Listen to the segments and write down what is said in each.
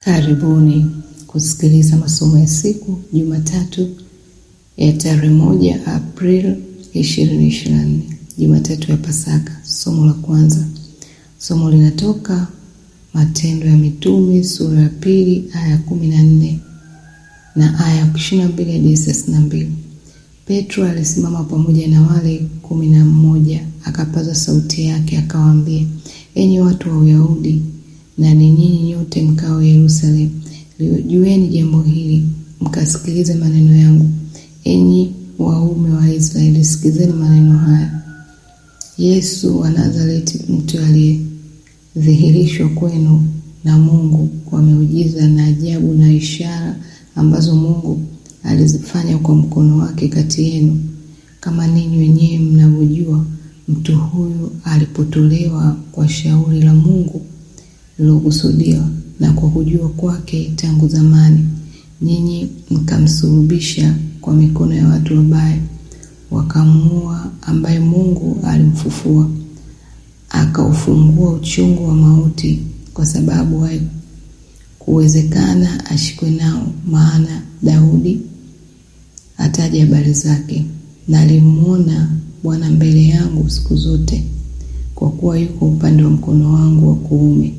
Karibuni kusikiliza masomo ya siku Jumatatu ya tarehe moja Aprili 2024, Jumatatu ya Pasaka. Somo la kwanza, somo linatoka Matendo ya Mitume sura ya pili aya ya kumi na nne na aya ya ishirini na mbili hadi thelathini na mbili. Petro alisimama pamoja na wale kumi na mmoja akapaza sauti yake akawaambia, enyi watu wa Uyahudi na ni nyinyi nyote mkao Yerusalemu, jueni jambo hili, mkasikilize maneno yangu. Enyi waume wa Israeli, sikizeni maneno haya. Yesu wa Nazareti, mtu aliyedhihirishwa kwenu na Mungu kwa miujiza na ajabu na ishara ambazo Mungu alizifanya kwa mkono wake kati yenu, kama ninyi wenyewe mnavyojua. Mtu huyu alipotolewa kwa shauri la Mungu lilokusudiwa na kwa kujua kwake tangu zamani, nyinyi mkamsulubisha kwa mikono ya watu wabaya, wakamuua, ambaye Mungu alimfufua akaufungua uchungu wa mauti, kwa sababu haikuwezekana ashikwe nao. Maana Daudi ataja habari zake, nalimwona Bwana mbele yangu siku zote, kwa kuwa yuko upande wa mkono wangu wa kuume,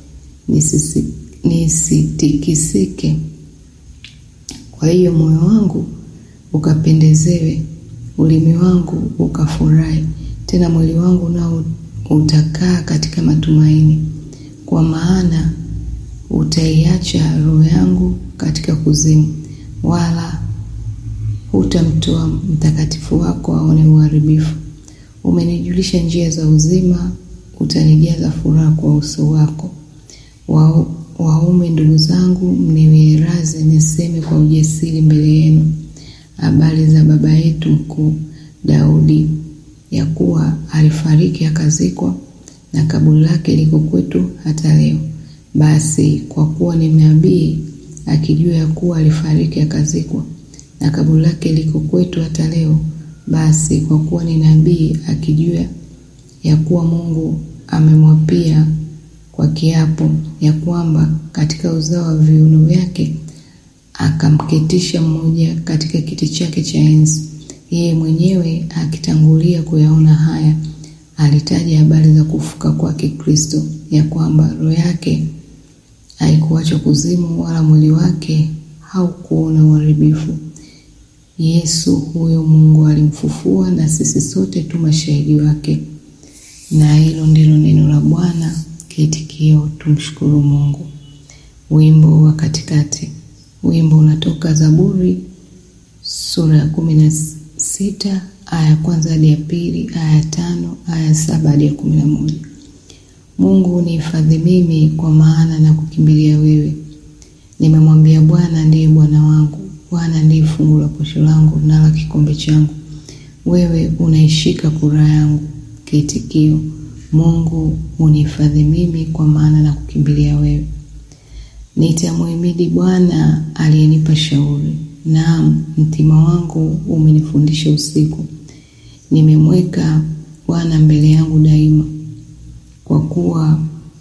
nisitikisike. Kwa hiyo moyo wangu ukapendezewe, ulimi wangu ukafurahi, tena mwili wangu nao utakaa katika matumaini, kwa maana utaiacha roho yangu katika kuzimu, wala hutamtoa mtakatifu wako aone uharibifu. Umenijulisha njia za uzima, utanijaza furaha kwa uso wako. Wa, waume ndugu zangu, mniwie radhi niseme kwa ujasiri mbele yenu habari za baba yetu mkuu Daudi, ya kuwa alifariki akazikwa, na kaburi lake liko kwetu hata leo. Basi kwa kuwa ni nabii, akijua ya kuwa alifariki akazikwa, na kaburi lake liko kwetu hata leo, basi kwa kuwa ni nabii, akijua ya kuwa Mungu amemwapia kwa kiapo ya kwamba katika uzao wa viuno vyake akamketisha mmoja katika kiti chake cha enzi, yeye mwenyewe akitangulia kuyaona haya, alitaja habari za kufuka kwake Kristo, ya kwamba roho yake haikuachwa kuzimu, wala mwili wake haukuona uharibifu. Yesu huyo Mungu alimfufua, na sisi sote tu mashahidi wake. Na hilo ndilo neno la Bwana. Kiitikio: tumshukuru Mungu. Wimbo wa katikati. Wimbo unatoka Zaburi sura ya kumi na sita aya ya kwanza hadi ya pili, aya ya tano, aya ya saba hadi ya kumi na moja. Mungu nihifadhi mimi, kwa maana na kukimbilia wewe. Nimemwambia Bwana, ndiye Bwana wangu. Bwana ndiye fungu la posho langu na la kikombe changu. Wewe unaishika kura yangu. Kiitikio: Mungu unihifadhi mimi, kwa maana na kukimbilia wewe. Nitamhimidi Bwana aliyenipa shauri, naam, mtima wangu umenifundisha usiku. Nimemweka Bwana mbele yangu daima, kwa kuwa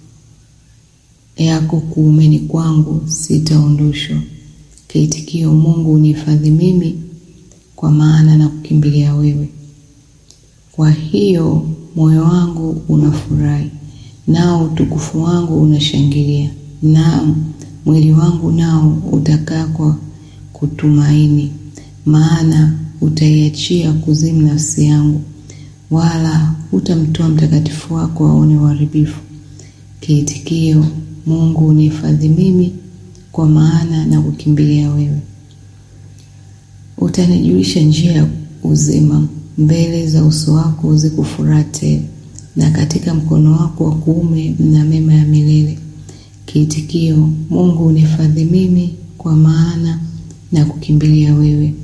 yako kuumeni kwangu sitaondoshwa. Kiitikio: Mungu unihifadhi mimi, kwa maana na kukimbilia wewe. Kwa hiyo moyo wangu unafurahi, nao utukufu wangu unashangilia, naam, mwili wangu nao utakaa kwa kutumaini. Maana utaiachia kuzimu nafsi yangu, wala hutamtoa mtakatifu wako aone uharibifu. Kiitikio: Mungu unihifadhi mimi, kwa maana na kukimbilia wewe. Utanijulisha njia ya uzima, mbele za uso wako ziko furaha tele, na katika mkono wako wa kuume mna mema ya milele. Kiitikio: Mungu unihifadhi mimi, kwa maana na kukimbilia wewe.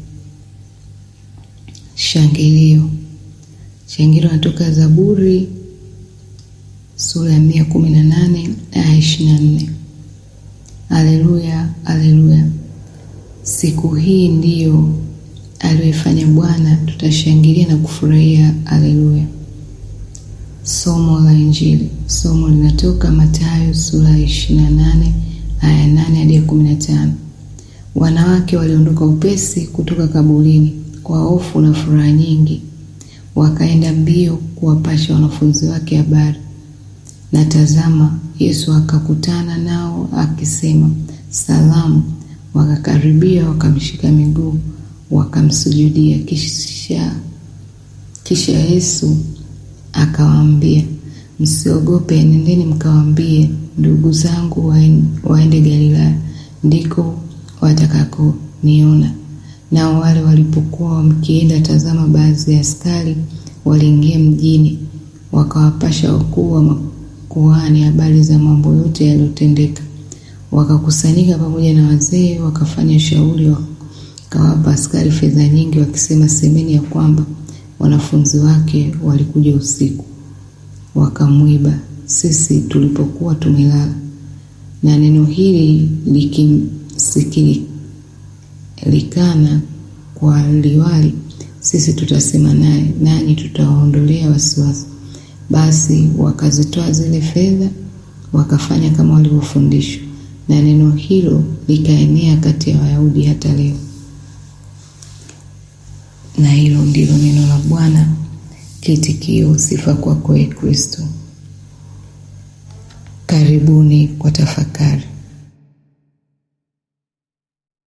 Shangilio. Shangilio natoka Zaburi sura ya mia kumi na nane aya ishirini na nne. Aleluya, aleluya! Siku hii ndiyo aliyoifanya Bwana, tutashangilia na kufurahia. Aleluya. Somo la Injili. Somo linatoka Mathayo sura ya ishirini na nane aya nane hadi kumi na tano. Wanawake waliondoka upesi kutoka kaburini kwa hofu na furaha nyingi, wakaenda mbio kuwapasha wanafunzi wake habari. Na tazama, Yesu akakutana nao akisema, Salamu. Wakakaribia, wakamshika miguu, wakamsujudia. Kisha kisha Yesu akawaambia, msiogope, nendeni mkawaambie ndugu zangu waende Galilaya, ndiko watakakoniona. Nao wale walipokuwa wakienda, tazama, baadhi ya askari waliingia mjini, wakawapasha wakuu wa makuhani habari za mambo yote yaliyotendeka. Wakakusanyika pamoja na wazee, wakafanya shauri, wakawapa askari fedha nyingi, wakisema, semeni ya kwamba wanafunzi wake walikuja usiku wakamwiba sisi tulipokuwa tumelala. Na neno hili likisikilikana kwa liwali, sisi tutasema naye, nanyi tutawaondolea wasiwasi. Basi wakazitoa zile fedha, wakafanya kama walivyofundishwa, na neno hilo likaenea kati ya Wayahudi hata leo. Na hilo ndilo neno la Bwana. Kitikio: sifa kwako, Ee Kristo. Karibuni kwa tafakari.